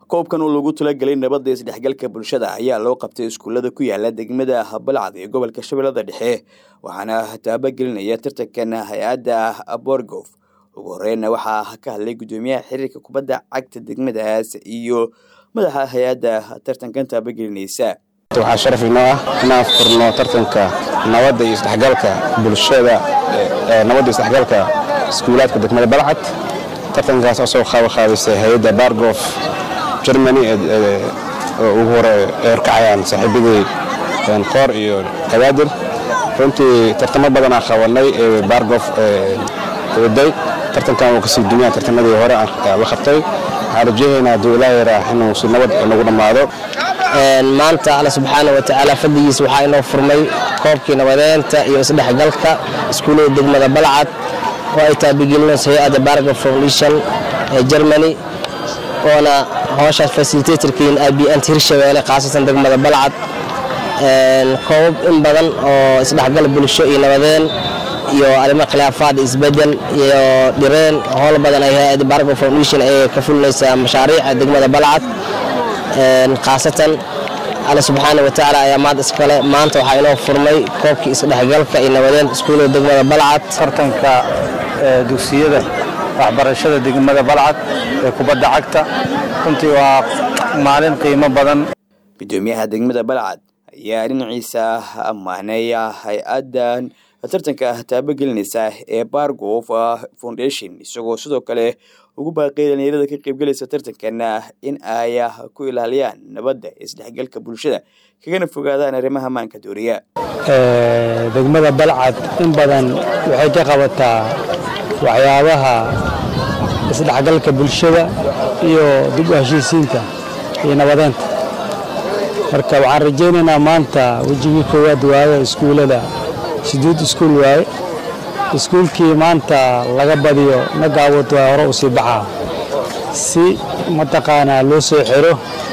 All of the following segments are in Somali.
koobkan oo lagu talagelay nabadda isdhexgalka bulshada ayaa loo qabtay iskuullada ku yaala degmada balcad ee gobolka shabeellada dhexe waxaana taabagelinaya tartankan hay-adda borgof ugu horeyna waxaa ka hadlay guddoomiyaha xiriirka kubadda cagta degmadaas iyo madaxa hay-adda tartankan taabagelinaysa waxaa sharaf inoo ah inaan furno tartanka nabadda iyo isdhexgalka bulshada nabadda isdhexgalka iskuulaadka degmada balcad tartankaas oo soo qaabaqaabisay hay-adda bargof germany oo ugu hore horkacayaan saaxiibadii qoor iyo kabaadir runtii tartamo badanaa qabanay ee bargof waday tartankan uu kasii dunyaan tartamadii hore la qabtay waxaan rajaynaynaa hadduu ilaa yaraa inuu si nabad nagu dhammaado maanta alla subxaana wa tacaala fadligiisa waxaa inoo furmay koobkii nabadeynta iyo isdhexgalka iskuullada degmada balcad oo ay taabigelinayso hay-adda bargo foundation ee germany oona howshaas fasilitatorkiin ibnt hirshabeelle khaasatan degmada balcad koobab in badan oo isdhexgal bulsho iyo nabadeen iyo arrimo khilaafaad isbedel iyo dhireen howl badan ay hay-adda bargo foundation ay ka fulinaysaa mashaariica degmada balcad khaasatan alla subxaana wa tacaala ayaa maad iskale maanta waxaa inoo furmay koobkii isdhexgalka iyo nabadeynta iskuullada degmada balcad tartanka dugsiyada waxbarashada degmada balcad ee kubadda cagta runtii waa maalin qiimo badan guddoomiyaha degmada balcad ayaa dhinaciisa ammaanay hay-addan tartanka taabagelinaysa ee bargof foundation isagoo sidoo kale ugu baaqay dhalinyarada ka qaybgelaysa tartankan in ay ku ilaaliyaan nabadda isdhexgalka bulshada kagana fogaadaan arrimaha maanka dooriya degmada balcad in badan waxay ka qabataa waxyaabaha isdhexgalka bulshada iyo dib u heshiisiinta iyo nabadeynta marka waxaan rajaynaynaa maanta wejigii koowaad waaye iskuullada sideed iskuul waaye iskuulkii maanta laga badiyo nagaawad waa hore u sii baxaa si mataqaanaa loo soo xiro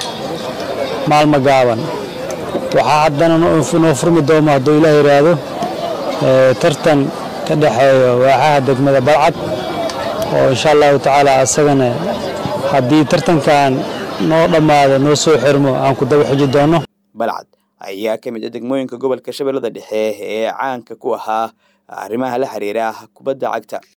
maalmo gaaban waxaa haddana noo furmi doono hadduu ilaah yidhaahdo tartan ka dhexeeyo waaxaha degmada balcad oo insha allahu tacaala asagana haddii tartankan noo dhammaado noo soo xirmo aan ku daba xiji doonno balcad ayaa ka mid a degmooyinka gobolka shabeellada dhexe ee caanka ku ahaa arrimaha la xiriira kubadda cagta